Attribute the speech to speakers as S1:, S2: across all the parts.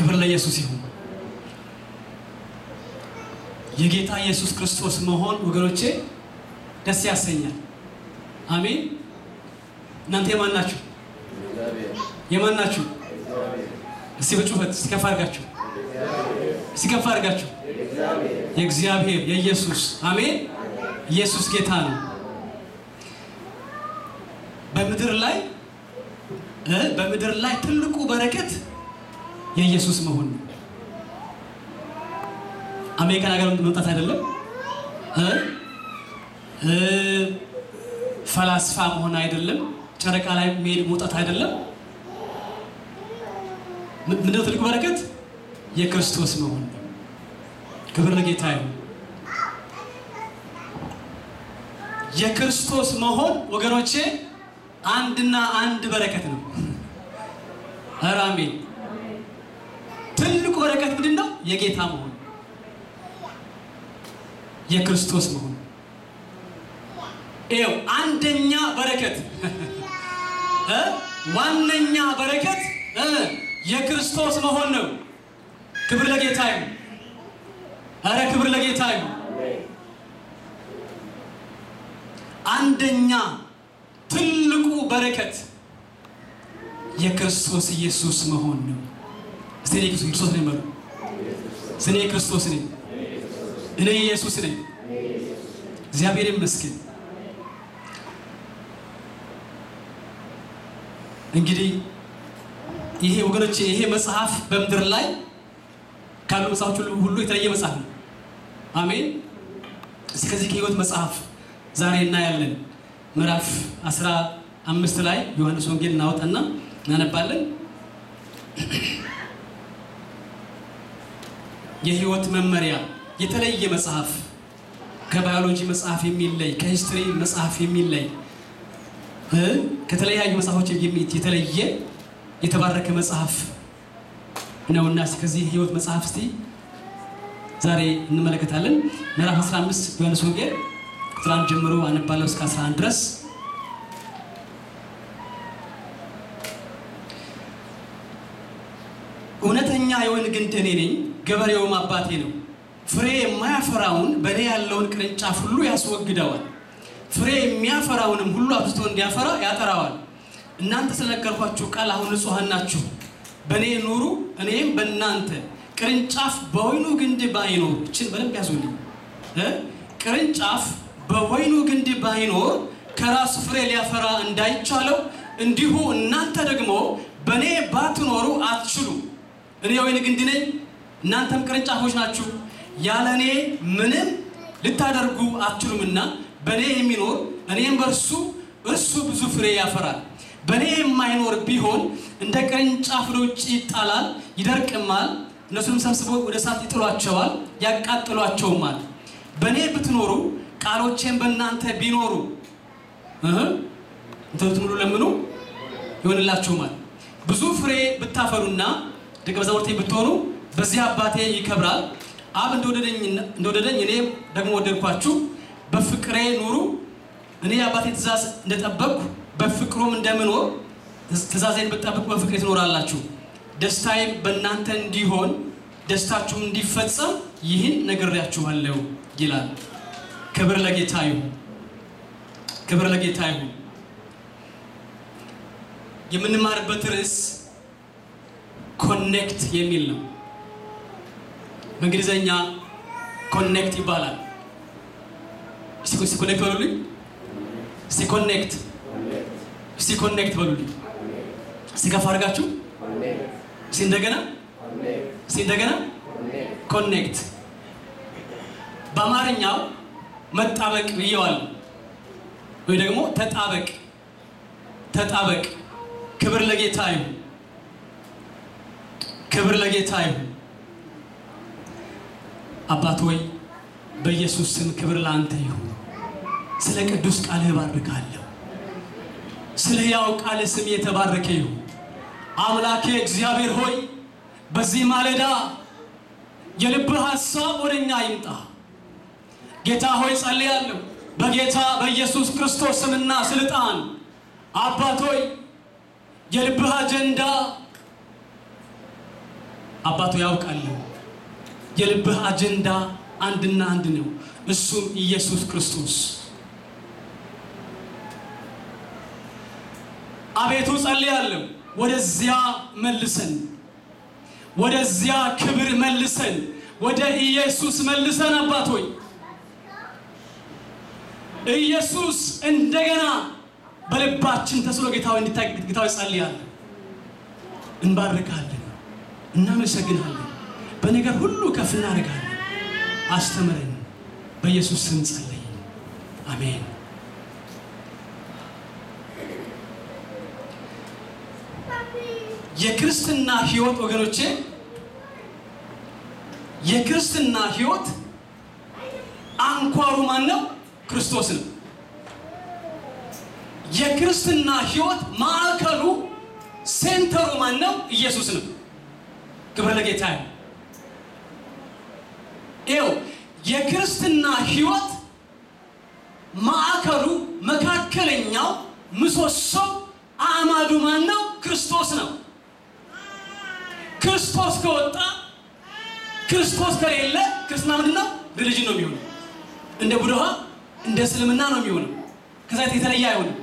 S1: ክብር ለኢየሱስ ይሁን። የጌታ ኢየሱስ ክርስቶስ መሆን ወገኖቼ ደስ ያሰኛል። አሜን። እናንተ የማን ናችሁ? የማን ናችሁ? እስቲ በጩኸት እስቲ ከፍ አድርጋችሁ እስቲ ከፍ አድርጋችሁ የእግዚአብሔር የኢየሱስ አሜን። ኢየሱስ ጌታ ነው። በምድር ላይ እ በምድር ላይ ትልቁ በረከት የኢየሱስ መሆን ነው። አሜሪካን ሀገር መምጣት አይደለም እ እ ፈላስፋ መሆን አይደለም። ጨረቃ ላይ መሄድ መውጣት አይደለም። ምንድነው ትልቁ በረከት? የክርስቶስ መሆን ነው። ክብር ለጌታ ይሁን። የክርስቶስ መሆን ወገኖቼ አንድና አንድ በረከት ነው። ኧረ አሜን። ትልቁ በረከት ምንድን ነው? የጌታ መሆን የክርስቶስ መሆን ይኸው አንደኛ በረከት እ ዋነኛ በረከት እ የክርስቶስ መሆን ነው። ክብር ለጌታ ይሁን። ኧረ ክብር ለጌታ ይሁን። አንደኛ ትልቁ በረከት የክርስቶስ ኢየሱስ መሆን ነው። እስቲ እኔ ክርስቶስ ነኝ በሉ። እኔ ክርስቶስ ነኝ፣ እኔ ኢየሱስ ነኝ። እግዚአብሔር ይመስገን። እንግዲህ ይሄ ወገኖቼ ይሄ መጽሐፍ በምድር ላይ ካሉ መጽሐፎች ሁሉ የተለየ መጽሐፍ ነው። አሜን። እስኪ ከዚህ ከሕይወት መጽሐፍ ዛሬ እናያለን። ምዕራፍ አስራ አምስት ላይ ዮሐንስ ወንጌል እናወጣና እናነባለን። የሕይወት መመሪያ የተለየ መጽሐፍ ከባዮሎጂ መጽሐፍ የሚለይ ከሂስትሪ መጽሐፍ የሚለይ ከተለያዩ መጽሐፎች የተለየ የተባረከ መጽሐፍ ነውና ከዚህ ሕይወት መጽሐፍ እስቲ ዛሬ እንመለከታለን። ምዕራፍ 15 ዮሐንስ ወንጌል ቁጥር አንድ ጀምሮ አነባለሁ እስከ 11 ድረስ። እውነተኛ የወይን ግንድ እኔ ነኝ፣ ገበሬውም አባቴ ነው። ፍሬ የማያፈራውን በእኔ ያለውን ቅርንጫፍ ሁሉ ያስወግደዋል፣ ፍሬ የሚያፈራውንም ሁሉ አብዝቶ እንዲያፈራ ያጠራዋል። እናንተ ስለነገርኳችሁ ቃል አሁን ንጹሐን ናችሁ። በእኔ ኑሩ፣ እኔም በእናንተ። ቅርንጫፍ በወይኑ ግንድ ባይኖር እችን በደንብ ያዙልኝ እ ቅርንጫፍ በወይኑ ግንድ ባይኖር ከራሱ ፍሬ ሊያፈራ እንዳይቻለው እንዲሁ እናንተ ደግሞ በእኔ ባትኖሩ አትችሉ። እኔ የወይን ግንድ ነኝ፣ እናንተም ቅርንጫፎች ናችሁ። ያለ እኔ ምንም ልታደርጉ አትችሉምና በእኔ የሚኖር እኔም በእርሱ እርሱ ብዙ ፍሬ ያፈራል። በእኔ የማይኖር ቢሆን እንደ ቅርንጫፍ ወደ ውጭ ይጣላል፣ ይደርቅማል። እነሱንም ሰብስበው ወደ እሳት ይጥሏቸዋል፣ ያቃጥሏቸውማል። በእኔ ብትኖሩ ቃሎቼም በእናንተ ቢኖሩ እንትኑትን ሁሉ ለምኑ ይሆንላችሁማል። ብዙ ፍሬ ብታፈሩና ደቀ መዛሙርቴ ብትሆኑ በዚህ አባቴ ይከብራል። አብ እንደወደደኝ እኔ ደግሞ ወደድኳችሁ። በፍቅሬ ኑሩ። እኔ የአባቴ ትእዛዝ እንደጠበቅኩ በፍቅሩም እንደምኖር ትእዛዜን ብትጠብቁ በፍቅሬ ትኖራላችሁ። ደስታዬም በእናንተ እንዲሆን ደስታችሁም እንዲፈጸም ይህን ነግሬያችኋለሁ ይላል። ክብር ለጌታ ይሁን። ክብር ለጌታ ይሁን። የምንማርበት ርዕስ ኮኔክት የሚል ነው። በእንግሊዘኛ ኮኔክት ይባላል። እስቲ ኮኔክት በሉልኝ። እስቲ ኮኔክት እስቲ ኮኔክት በሉልኝ። እስቲ ከፍ አድርጋችሁ እስቲ እንደገና እስቲ እንደገና ኮኔክት። በአማርኛው መጣበቅ ብየዋለሁ፣ ወይ ደግሞ ተጣበቅ ተጣበቅ። ክብር ለጌታ ይሁን። ክብር ለጌታ ይሁን። አባት ሆይ በኢየሱስ ስም ክብር ለአንተ ይሁን። ስለ ቅዱስ ቃልህ እባርካለሁ። ስለ ሕያው ቃልህ ስም የተባረከ ይሁን። አምላኬ እግዚአብሔር ሆይ በዚህ ማለዳ የልብህ ሐሳብ ወደ እኛ ይምጣ። ጌታ ሆይ ጸልያለሁ በጌታ በኢየሱስ ክርስቶስ ስምና ስልጣን አባት ሆይ የልብህ አጀንዳ አባቱ ያውቃለሁ። የልብህ አጀንዳ አንድና አንድ ነው፣ እሱም ኢየሱስ ክርስቶስ። አቤቱ ጸልያለሁ፣ ወደዚያ መልሰን፣ ወደዚያ ክብር መልሰን፣ ወደ ኢየሱስ መልሰን። አባት ሆይ ኢየሱስ እንደገና በልባችን ተስሎ ጌታዊ እንዲታይ ጌታዊ ጸልያለሁ። እንባርካለን፣ እናመሰግናለን፣ በነገር ሁሉ ከፍ እናደርጋለን። አስተምረን፣ በኢየሱስ ስም ጸለይ፣ አሜን። የክርስትና ሕይወት ወገኖቼ፣ የክርስትና ሕይወት አንኳሩ ማን ነው? ክርስቶስ ነው። የክርስትና ሕይወት ማዕከሉ ሴንተሩ ማን ነው? ኢየሱስ ነው። ክብር ለጌታ ነው። ይኸው የክርስትና ሕይወት ማዕከሉ መካከለኛው ምሰሶ አዕማዱ ማን ነው? ክርስቶስ ነው። ክርስቶስ ከወጣ ክርስቶስ ከሌለ ክርስትና ምንድን ነው? ሪሊጅን ነው የሚሆነው። እንደ ቡድሃ እንደ እስልምና ነው የሚሆነው። ከዛ የተለየ አይሆንም።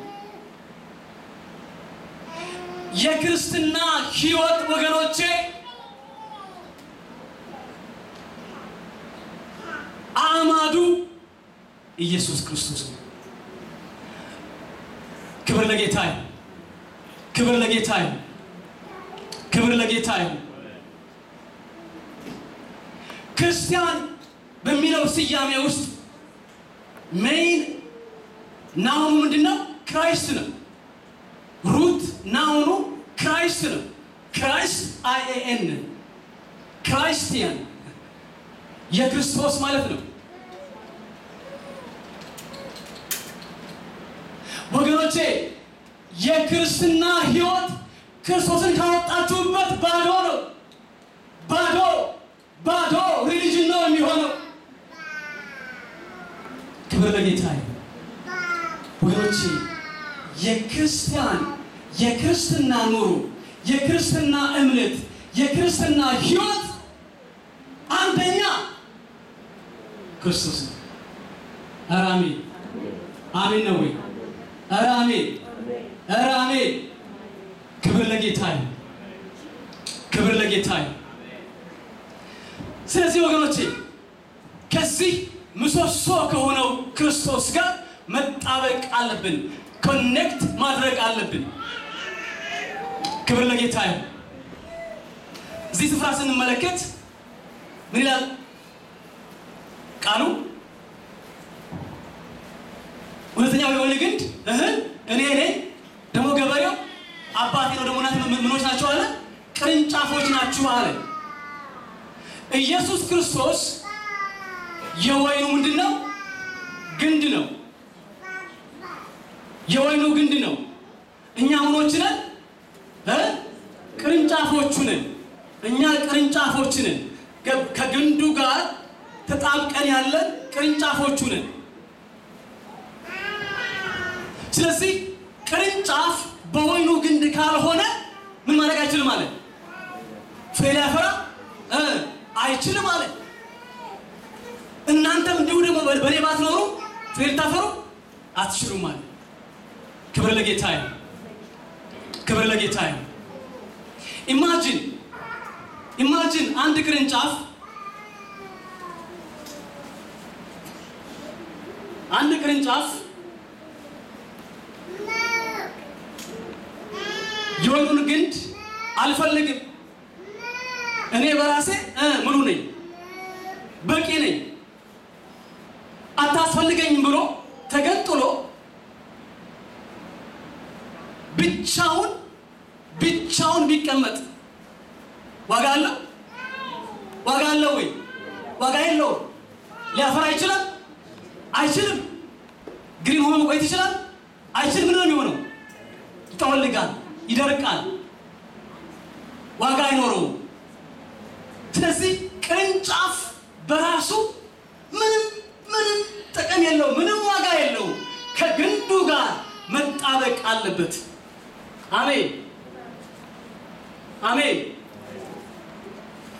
S1: የክርስትና ሕይወት ወገኖቼ አዕማዱ ኢየሱስ ክርስቶስ ነው። ክብር ለጌታ ይሁን። ክብር ለጌታ ይሁን። ክብር ለጌታ ይሁን። ክርስቲያን በሚለው ስያሜ ውስጥ ሜይን ናውኑ ምንድን ነው? ክራይስት ነው። ሩት ናውኑ ክራይስት ነው። ክራይስት አይኤን ክራይስቲያን የክርስቶስ ማለት ነው። ወገኖቼ የክርስትና ሕይወት ክርስቶስን ካወጣችሁበት ባዶ ነው። ባዶ ባዶ ሪሊጅን ነው የሚሆነው። ክብር ለጌታ ይሁን። ወገኖቼ የክርስቲያን የክርስትና ኑሮ የክርስትና እምነት የክርስትና ሕይወት አንደኛ ክርስቶስ ነው። ኧረ አሜን አሜን ነው ወይ? ኧረ አሜን ኧረ አሜን። ክብር ለጌታ ይሁን። ክብር ለጌታ ይሁን። ስለዚህ ወገኖቼ ከዚህ ምሰሶ ከሆነው ክርስቶስ ጋር መጣበቅ አለብን። ኮኔክት ማድረግ አለብን። ክብር ለጌታ ይሁን። እዚህ ስፍራ ስንመለከት ምን ይላል ቃሉ? እውነተኛው የወይን ግንድ እህል እኔ ነኝ፣ ደግሞ ገበሬው አባቴ ነው። ደግሞ እናንተ ምኖች ናቸው አለ፣ ቅርንጫፎች ናችሁ አለ። ኢየሱስ ክርስቶስ የወይኑ ምንድን ነው? ግንድ ነው። የወይኑ ግንድ ነው። እኛ ምኖች ነን? ቅርንጫፎቹ ነን። እኛ ቅርንጫፎች ነን። ከግንዱ ጋር ተጣብቀን ያለን ቅርንጫፎቹ ነን። ስለዚህ ቅርንጫፍ በወይኑ ግንድ ካልሆነ ምን ማድረግ አይችልም ማለት ፍሬ ሊያፈራ አይችልም ማለት። እናንተም እንዲሁ ደግሞ በእኔ ባትኖሩ ፍሬ ልታፈሩ አትችሉም ማለት። ክብር ለጌታ ይሁን። ክብር ለጌታ ይሁን። ኢማጂን ኢማጂን አንድ ቅርንጫፍ አንድ ቅርንጫፍ የወይኑን ግንድ አልፈልግም፣ እኔ በራሴ ሙሉ ነኝ፣ በቂ ነኝ፣ አታስፈልገኝም ብሎ ተገንጥሎ ብቻውን ብቻውን ቢቀመጥ ዋጋ አለው? ዋጋ አለው ወይ? ዋጋ የለውም። ሊያፈራ ይችላል? አይችልም። ግሪን ሆኖ መቆየት ይችላል? አይችልም። ምንድን ነው የሚሆነው? ይጠወልጋል፣ ይደርቃል፣ ዋጋ አይኖረውም። ስለዚህ ቅርንጫፍ በራሱ ምንም ምንም ጥቅም የለውም፣ ምንም ዋጋ የለውም። ከግንዱ ጋር መጣበቅ አለበት። አሜን አሜን።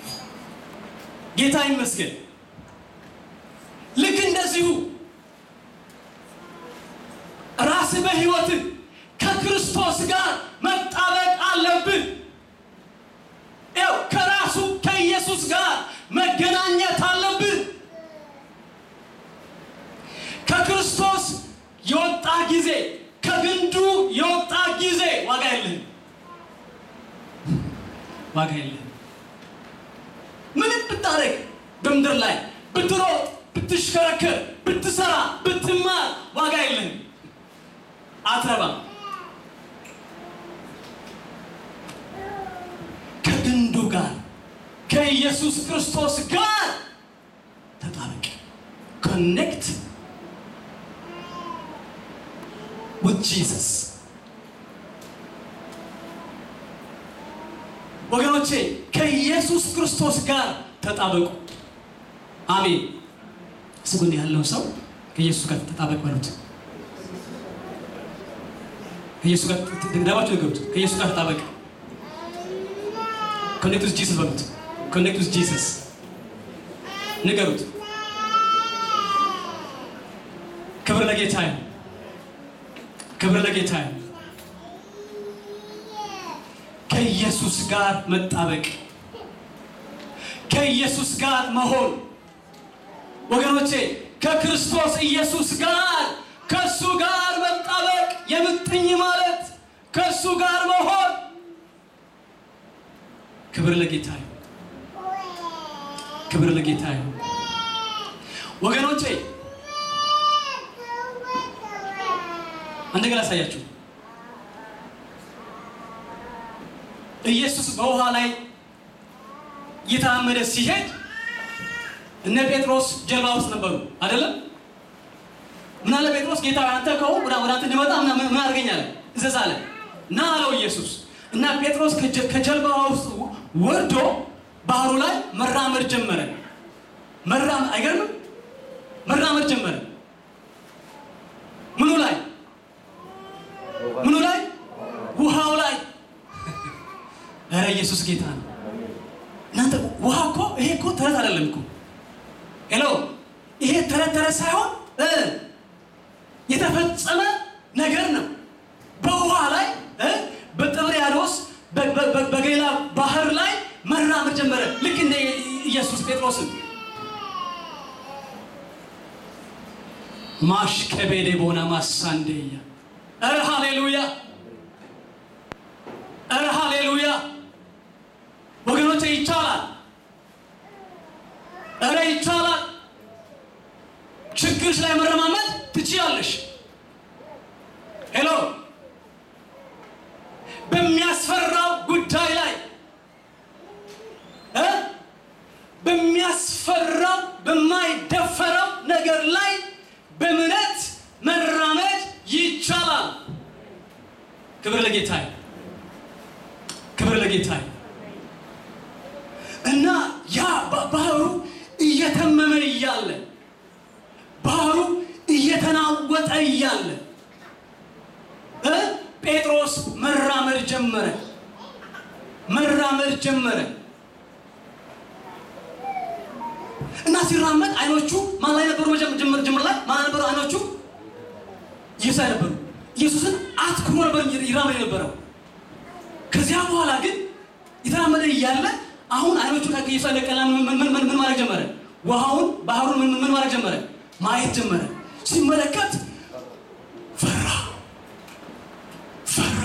S1: ጌታ ይመስገን። ልክ እንደዚሁ ራስህ በሕይወትህ ከክርስቶስ ጋር መጣበቅ አለብህ። ያው ከራሱ ከኢየሱስ ጋር መገናኘት አለብህ። ከክርስቶስ የወጣ ጊዜ ከግንዱ የወጣ ጊዜ ዋጋ የለህም፣ ዋጋ የለህም። ምንም ብታደርግ በምድር ላይ ብትሮጥ፣ ብትሽከረከር፣ ብትሰራ፣ ብትማር ዋጋ የለህም፣ አትረባም። ከግንዱ ጋር ከኢየሱስ ክርስቶስ ጋር ተጣበቅ። ኮኔክት with Jesus ወገኖቼ ከኢየሱስ ክርስቶስ ጋር ተጣበቁ። አሜን። ስጉን ያለው ሰው ከኢየሱስ ጋር ተጣበቅ በሉት። ከኢየሱስ ጋር ደባችሁ ንገሩት። ከኢየሱስ ጋር ተጣበቅ። ኮኔክት ዊዝ ጂሰስ በሉት። ኮኔክት ዊዝ ጂሰስ ንገሩት። ክብር ለጌታ ይሁን። ክብር ለጌታ ይሁን። ከኢየሱስ ጋር መጣበቅ፣ ከኢየሱስ ጋር መሆን ወገኖቼ፣ ከክርስቶስ ኢየሱስ ጋር ከእሱ ጋር መጣበቅ የምጥኝ ማለት ከእሱ ጋር መሆን። ክብር ለጌታ ይሁን። ክብር ለጌታ ይሁን ወገኖቼ አንድ ነገር አሳያችሁ። ኢየሱስ በውሃ ላይ እየተራመደ ሲሄድ እነ ጴጥሮስ ጀልባ ውስጥ ነበሩ አይደለም? ምን አለ ጴጥሮስ፣ ጌታ አንተ ከሆንክ ወደ አንተ እንድመጣ ምን አድርገኛለ? እዘዝ አለ። ና አለው ኢየሱስ እና ጴጥሮስ ከጀልባ ውስጥ ወርዶ ባህሩ ላይ መራመድ ጀመረ። መራመድ አይገርምም? መራመድ ጀመረ። ምኑ ላይ ምኑ ላይ? ውሃው ላይ። ኧረ ኢየሱስ ጌታ ነው። እናንተ ውሃ እኮ ይሄ እኮ ተረት አይደለም እኮ ሄሎ፣ ይሄ ተረት ተረት ሳይሆን የተፈጸመ ነገር ነው። በውሃ ላይ በጥብርያዶስ በገሊላ ባህር ላይ መራመድ ጀመረ። ልክ እንደ ኢየሱስ ጴጥሮስን ማሽከቤዴ ቦና ማሳንዴያ ኧረ ሃሌሉያ! ኧረ ሃሌሉያ! ወገኖቼ ይቻላል። ኧረ ይቻላል። ችግርሽ ላይ መረማመድ ትችያለሽ። ሄሎ በሚያስፈራው ጉዳይ ላይ እ በሚያስፈራው በማይደፈረው ነገር ላይ በእምነት መራመድ ይቻላል። ክብር ለጌታዬ፣ ክብር ለጌታዬ። እና ያ ባህሩ እየተመመ እያለ ባህሩ እየተናወጠ እያለ እ ጴጥሮስ መራመድ ጀመረ፣ መራመድ ጀመረ እና ሲራመድ አይኖቹ ማን ላይ ነበሩ? ጀምር ጀምር ላይ ማን ነበሩ አይኖቹ? ኢየሱስ ላይ ነበሩ። ኢየሱስን አትኩሮ ነበር ይራመድ የነበረው። ከዚያ በኋላ ግን የተራመደ እያለ አሁን አይኖቹ ከኢየሱስ ላይ ነቀላ። ምን ማድረግ ጀመረ? ውሃውን ባህሩን ምን ማድረግ ጀመረ? ማየት ጀመረ። ሲመለከት ፈራ፣ ፈራ።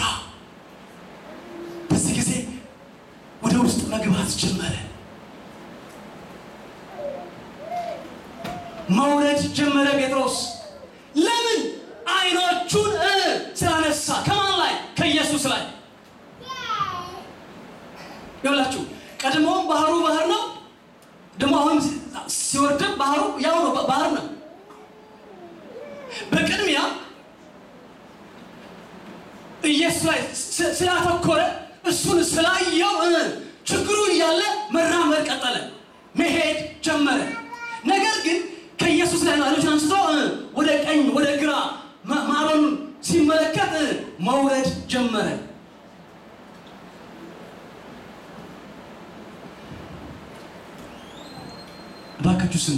S1: በዚህ ጊዜ ወደ ውስጥ መግባት ጀመረ። መውረድ ጀመረ ጴጥሮስ። ለምን? አይኖቹን ስላነሳ። ከማን ላይ? ከኢየሱስ ላይ። ይኸውላችሁ ቀድሞውም ባህሩ ባህር ነው፣ ደግሞ አሁን ሲወርድም ባህሩ ያው ነው፣ ባህር ነው። በቅድሚያ ኢየሱስ ላይ ስላተኮረ እሱን ስላየው ችግሩ እያለ መራመድ ቀጠለ፣ መሄድ ጀመረ። ነገር ግን ከኢየሱስ ላይ ነው አይኖቹን አንስቶ ወደ ቀኝ ወደ ግራ ማዕበሉን ሲመለከት መውረድ ጀመረ። እባካችሁ ስሙ።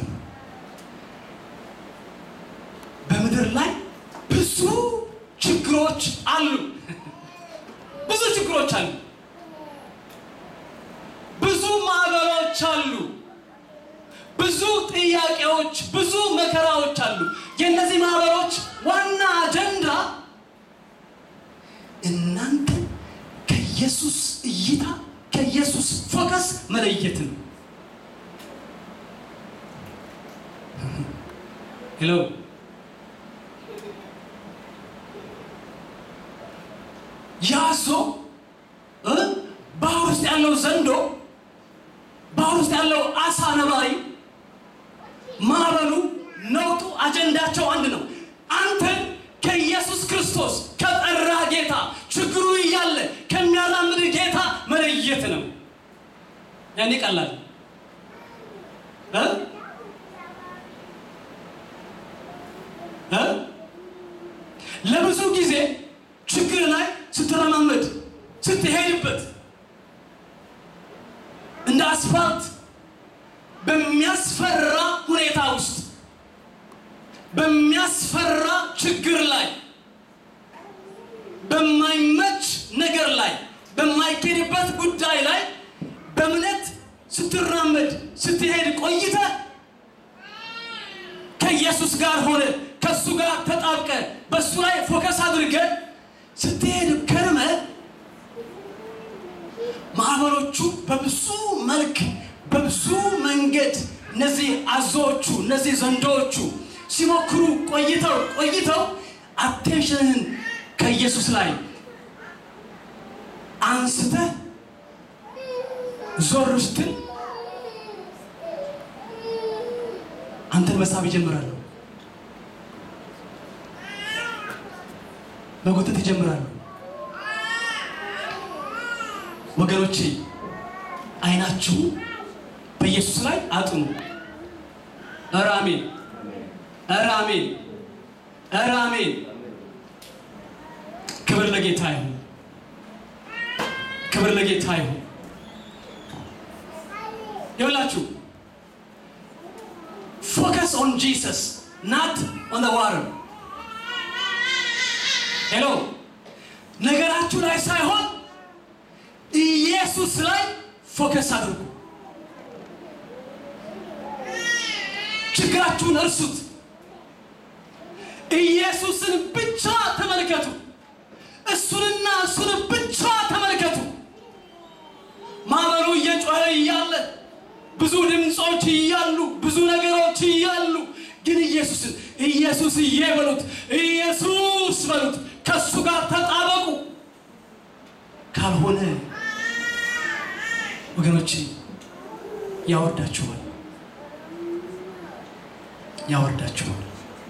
S1: በምድር ላይ ብዙ ችግሮች አሉ። ብዙ ችግሮች አሉ። ብዙ ማዕበሎች አሉ። ብዙ ጥያቄዎች፣ ብዙ መከራዎች አሉ። የእነዚህ ማዕበሎች ዋና አጀንዳ እናንተ ከኢየሱስ እይታ ከኢየሱስ ፎከስ መለየት ነው። ሄሎ ያዞ እ ባህር ውስጥ ያለው ዘንዶ ባህር ውስጥ ያለው አሳ ነባሪ ማዕበሉ ነውጡ አጀንዳቸው አንድ ነው። አንተን ከኢየሱስ ክርስቶስ ከጠራ ጌታ ችግሩ እያለ ከሚያራምድ ጌታ መለየት ነው። ያኔ ቀላል እ እ ለብዙ ጊዜ ችግር ላይ ስትረማመድ ስትሄድበት እንደ አስፋልት በሚያስፈራ ሁኔታ ውስጥ በሚያስፈራ ችግር ላይ በማይመች ነገር ላይ በማይኬድበት ጉዳይ ላይ በእምነት ስትራመድ ስትሄድ ቆይተ ከኢየሱስ ጋር ሆነ ከእሱ ጋር ተጣብቀ በእሱ ላይ ፎከስ አድርገ ስትሄድ ከርመ ማዕበሎቹ በብዙ መልክ በብዙ መንገድ እነዚህ አዞዎቹ እነዚህ ዘንዶዎቹ ሲሞክሩ ቆይተው ቆይተው አቴንሽንህን ከኢየሱስ ላይ አንስተ ዞር ስትል አንተን መሳብ ይጀምራሉ። መጎተት ይጀምራሉ። ወገኖቼ አይናችሁ በኢየሱስ ላይ አጥኑ። ኧረ አሜን! ኧረ አሜን! ኧረ አሜን! ክብር ለጌታ ይሁን። ክብር ለጌታ ይሁን። ይኸውላችሁ ፎከስ ኦን ጂሰስ ናት ኦን ዋተር። ሄሎ ነገራችሁ ላይ ሳይሆን ኢየሱስ ላይ ፎከስ አድርጉ። ችግራችሁን እርሱት። ኢየሱስን ብቻ ተመልከቱ። እሱንና እሱን ብቻ ተመልከቱ። ማዕበሉ እየጮኸ እያለ ብዙ ድምፆች እያሉ ብዙ ነገሮች እያሉ ግን ኢየሱስን ኢየሱስዬ በሉት፣ ኢየሱስ በሉት፣ ከእሱ ጋር ተጣበቁ። ካልሆነ ወገኖች ያወርዳችኋል፣ ያወርዳችኋል።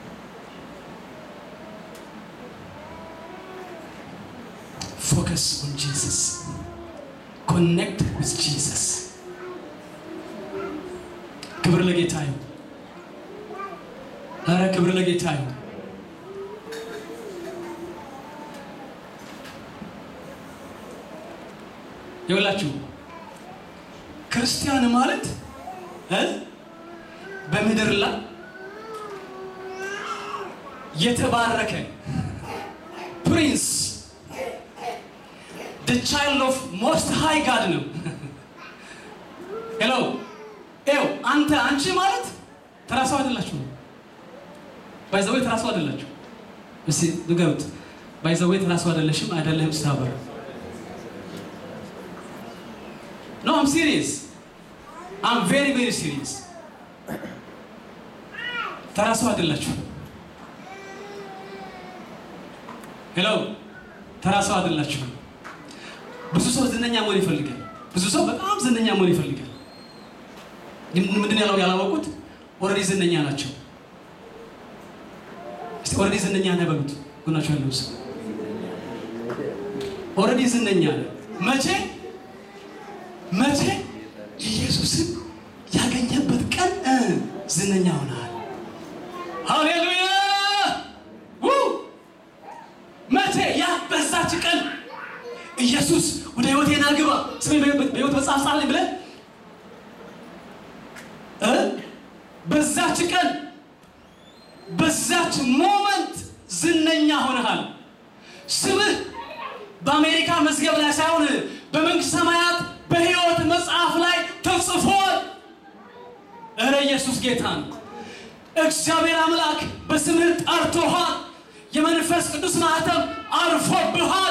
S1: ፎከስ ኦን ጂሰስ ኮኔክት ዊዝ ጂሰስ። ክብር ለጌታ ይሁን። ኧረ ክብር ለጌታ ይሁን። ይኸውላችሁ ክርስቲያን ማለት እ በምድር ላይ የተባረከ ፕሪንስ the child of most high God ነው። ሄሎ ኤው አንተ አንቺ ማለት ተራሱ አይደላችሁ። ባይዘዌ ተራሱ አይደላችሁ። እስቲ ንገሩት። ባይዘዌ ተራሱ አይደለሽም፣ አይደለህም ስታበረ ኖ አም ሲሪየስ አም ቬሪ ቬሪ ሲሪየስ። ተራሱ አይደላችሁ። ሄሎ ተራሱ አይደላችሁ። ብዙ ሰው ዝነኛ መሆን ይፈልጋል። ብዙ ሰው በጣም ዝነኛ መሆን ይፈልጋል። ግን ምንድን ያለው ያላወቁት ኦልሬዲ ዝነኛ ናቸው። እስቲ ኦልሬዲ ዝነኛ ነህ በሉት። ጎናቸው ያለው ሰው ኦልሬዲ ዝነኛ ነህ። መቼ መቼ ኢየሱስን ያገኘበት ቀን እ ዝነኛ ሆነሃል። ሃሌሉያ ው መቼ ያ በዛች ቀን ኢየሱስ ወደ ህይወቴ ና ግባ ስሜ በህይወት መጽሐፍ ጻፍልኝ ብለህ እ በዛች ቀን በዛች ሞመንት ዝነኛ ሆነሃል። ስምህ በአሜሪካ መዝገብ ላይ ሳይሆን በመንግስት ሰማያት በሕይወት መጽሐፍ ላይ ተጽፏል። እረ ኢየሱስ ጌታ ነው። እግዚአብሔር አምላክ በስምህ ጠርቶሃል። የመንፈስ ቅዱስ ማህተም አርፎብሃል።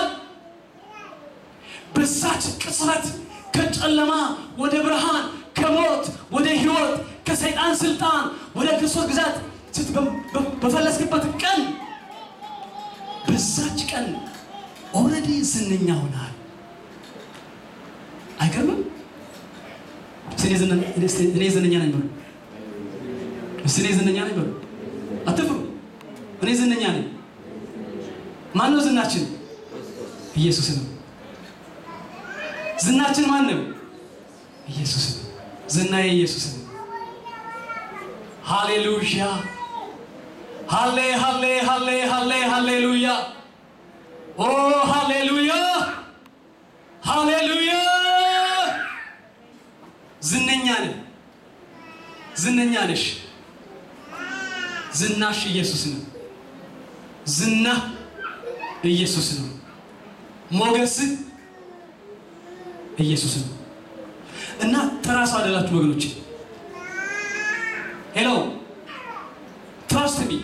S1: በዛች ቅጽበት ከጨለማ ወደ ብርሃን፣ ከሞት ወደ ሕይወት፣ ከሰይጣን ስልጣን ወደ ክርስቶስ ግዛት ስት- በ- በ- በፈለስክበት ቀን በዛች ቀን ኦልሬዲ ዝነኛ ሆነሃል። አይገርምም? እስኪ እኔ ዝነ- እስኪ እኔ ዝነኛ ነኝ በሉ። እስኪ እኔ ዝነኛ ነኝ በሉ። አትፍሩ። እኔ ዝነኛ ነኝ። ማን ነው ዝናችን? ኢየሱስ ነው። ዝናችን ማን ነው? ኢየሱስ ነው። ዝናዬ ኢየሱስ ነው። ሃሌሉያ ሃሌ ሃሌ ሃሌ ሃሌ ሃሌሉያ ኦ ሃሌሉያ ሃሌሉያ ዝነኛ ነህ፣ ዝነኛ ነሽ። ዝናሽ ኢየሱስ ነው። ዝና ኢየሱስ ነው። ሞገስህ ኢየሱስ ነው። እና ተራ ሰው አይደላችሁ ወገኖች። ሄሎ ትራስት ሚ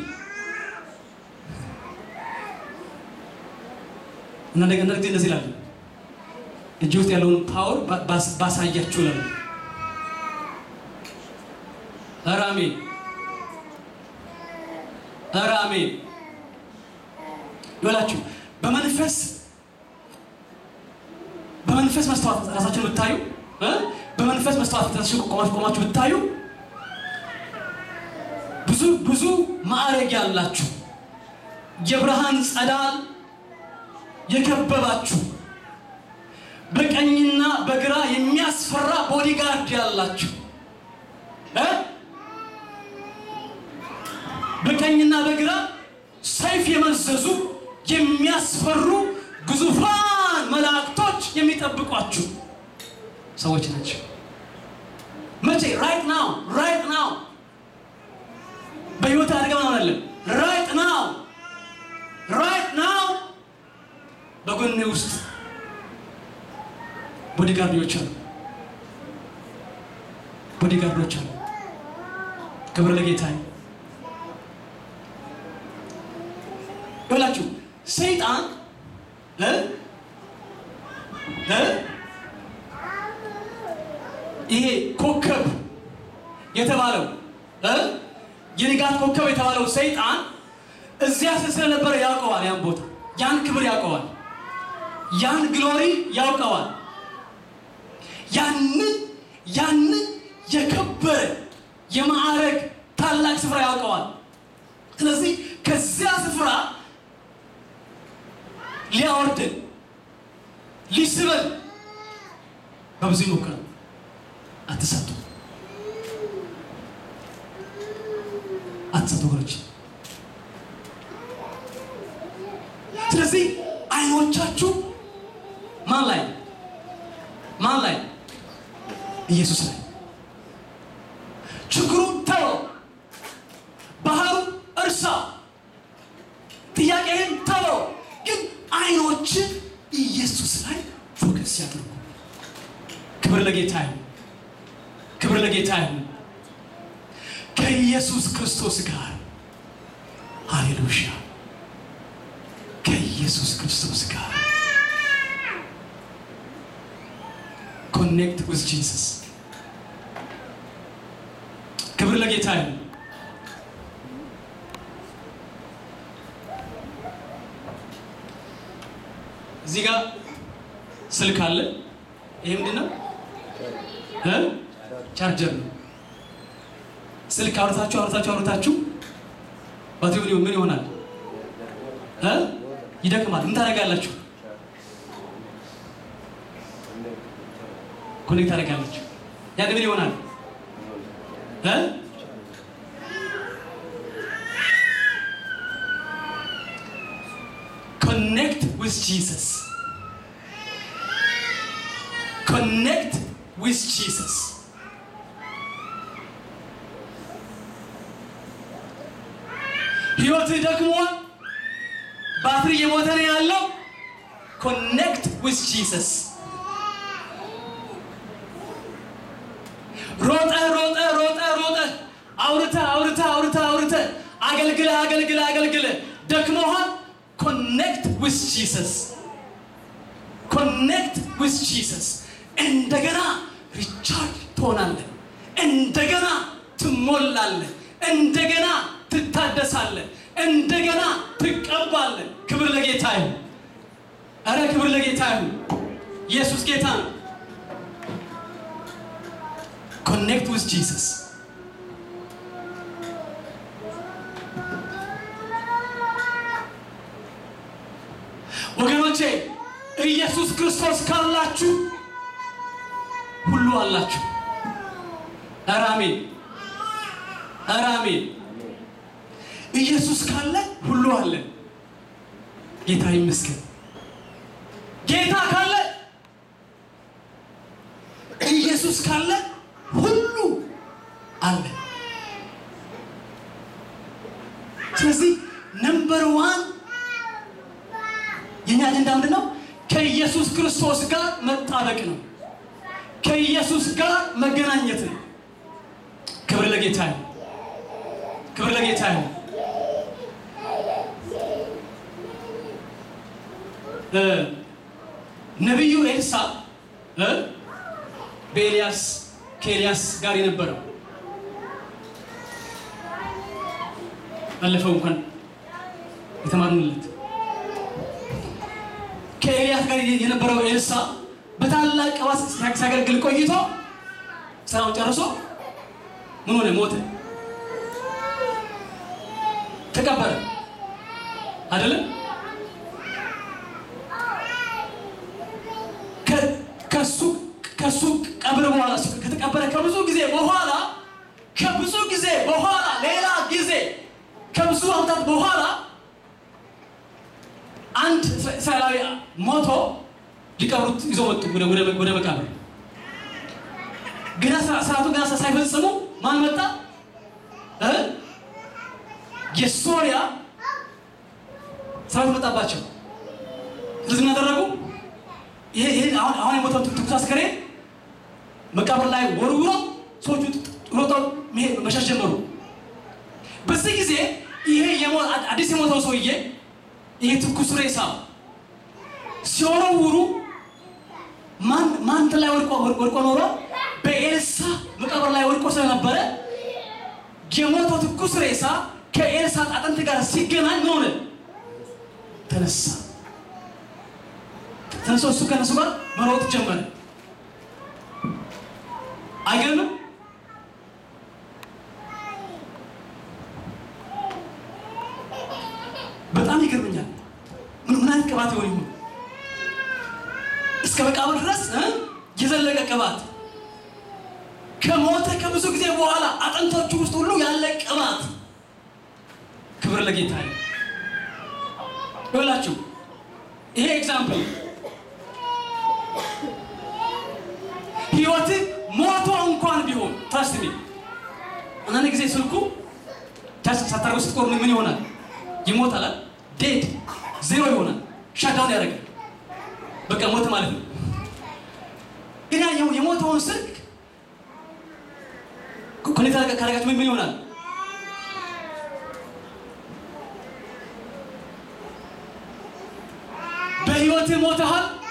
S1: እና እንደገና ጊዜ እንደዚህ ይላል እጅ ውስጥ ያለውን ፓወር ባሳያችሁ ላሉ ኧረ አሜን ኧረ አሜን ይበላችሁ በመንፈስ በመንፈስ መስተዋት ራሳችሁን ብታዩ እ በመንፈስ መስተዋት ራሳችሁ ቆማችሁ ቆማችሁ ብታዩ ብዙ ብዙ ማዕረግ ያላችሁ የብርሃን ጸዳል የከበባችሁ በቀኝና በግራ የሚያስፈራ ቦዲጋርድ ያላችሁ እ በቀኝና በግራ ሰይፍ የመዘዙ የሚያስፈሩ ግዙፋን መላእክቶች የሚጠብቋችሁ ሰዎች ናቸው። መቼ? ራይት ናው ራይት ናው በህይወት አድርገ ምናምን አለም ራይት ናው ራይት ናው በጎኔ ውስጥ ቦዲጋርዶች አሉ፣ ቦዲጋርዶች አሉ። ክብር ለጌታ ይላችሁ። ሰይጣን እ እ ይሄ ኮከብ የተባለው እ የንጋት ኮከብ የተባለው ሰይጣን እዚያ ስለነበረ ያውቀዋል። ያን ቦታ ያን ክብር ያውቀዋል። ያን ግሎሪ ያውቀዋል። ያንን ያንን የከበረ የማዕረግ ታላቅ ስፍራ ያውቀዋል። ስለዚህ ከዚያ ስፍራ ሊያወርድን ሊስበን በብዙ ይሞክራል። አትሳቱ፣ አትሳቱ ወገኖች። ስለዚህ አይኖቻችሁ ማን ላይ ማን ላይ? ኢየሱስ ላይ። ችግሩን ተወው፣ ባህሩ እርሳ፣ ጥያቄህን ተወው። ግን አይኖች ኢየሱስ ላይ ፎከስ ያድርጉ። ክብር ለጌታ ይሁን፣ ክብር ለጌታ ይሁን። ከኢየሱስ ክርስቶስ ጋር ሃሌሉያ፣ ከኢየሱስ ክርስቶስ ጋር ኮኔክት ዊዝ ጂሰስ። ክብር ለጌታ ይሁን። እዚህ ጋር ስልክ አለ። ይሄ ምንድን ነው? እ ቻርጀር ነው። ስልክ አውርታችሁ አውርታችሁ አውርታችሁ ባትሪው ምን ይሆናል? እ ይደክማል። ምን ታደርጋላችሁ? ኮኔክት ታደርጋላችሁ። ያን ምን ይሆናል? እ ኮኔክት ዊዝ ጂሰስ ኮኔክት ዊዝ ጂሰስ ህይወትህ ደክሟል። ባትሪ እየሞተ ነው ያለው። ኮኔክት ዊዝ ጂሰስ። ሮጠ ሮጠ ሮጠ ሮጠ አውርተ አውርተ አውርተ አውርተ አገልግለ አገልግለ አገልግለ ደክሞሃል። ኮኔክት ዊዝ ጂሰስ ኮኔክት ዊዝ ጂሰስ። እንደገና ሪቻርጅ ትሆናለህ። እንደገና ትሞላለህ። እንደገና ትታደሳለህ። እንደገና ትቀባለህ። ክብር ለጌታ ይሁን። አረ ክብር ለጌታ ይሁን። ኢየሱስ ጌታ ነው። ኮኔክት ዊዝ ጂሰስ። ወገኖቼ ኢየሱስ ክርስቶስ ካላችሁ ሁሉ አላችሁ። ኧረ አሜን፣ ኧረ አሜን። ኢየሱስ ካለ ሁሉ አለ። ጌታ ይመስገን። ጌታ ካለ ኢየሱስ ካለ ሁሉ አለ። ስለዚህ ነምበር ዋን የኛ አጀንዳ ምንድን ነው? ከኢየሱስ ክርስቶስ ጋር መጣበቅ ነው። ከኢየሱስ ጋር መገናኘት ነው። ክብር ለጌታ ይሁን። ክብር ለጌታ ይሁን። ነቢዩ ኤልሳ በኤልያስ ከኤልያስ ጋር የነበረው ባለፈው እንኳን የተማርንለት ከኤልያስ ጋር የነበረው ኤልሳ በታላቅ ቅባት ሲያገለግል ቆይቶ ስራውን ጨርሶ ምን ሆነ? ሞተ፣ ተቀበረ። አይደለም ከሱ ከሱ ቀብር በኋላ ከተቀበረ ከብዙ ጊዜ በኋላ ከብዙ ጊዜ በኋላ ሌላ ጊዜ ከብዙ ዓመታት በኋላ አንድ እስራኤላዊ ሞቶ ሊቀብሩት ይዞ መጡ ወደ መቃብር። ገና ስርዓቱ ገና ሳይፈጽሙ ማን መጣ? የሶሪያ ሰራዊት መጣባቸው። ስለዚህ ምን አደረጉ? ይሄ አሁን የሞተው ትኩስ አስከሬን መቃብር ላይ ወርውሮ ሰዎቹ ሮጠው መሸሽ ጀመሩ። በዚህ ጊዜ ይሄ አዲስ የሞተው ሰውዬ ይሄ ትኩስ ሬሳ ሲወረውሩ ማን ላይ ወድቆ ኖሮ በኤልሳ መቃብር ላይ ወድቆ ስለነበረ የሞተው ትኩስ ሬሳ ከኤልሳ አጥንት ጋር ሲገናኝ ምን ሆነ? ተነሳ። ተነስቶ እሱ ከነሱ ጋር መሮጥ ጀመረ። አይገርምም? በጣም ይገርመኛል። ምን ምን አይነት ቅባት ይሆን ይሆን? እስከ መቃብር ድረስ የዘለቀ ቅባት ከሞተ ከብዙ ጊዜ በኋላ አጥንቶቹ ውስጥ ሁሉ ያለ ቅባት። ክብር ለጌታ ይሁንላችሁ። ይሄ ኤግዛምፕል ህይወት ሞቶ እንኳን ቢሆን ትረስት ሚ አንዳንድ ጊዜ ስልኩ ሳታርገው ስትቆር ምን ይሆናል? ይሞታል። ዴድ ዜሮ ይሆናል። ሻዳውን ያደርጋል። በቃ ሞት ማለት ነው። ግን የሞተውን ስልክ ኮኔክት ካደረጋችሁ ምን ይሆናል? በህይወትህ ሞተሃል።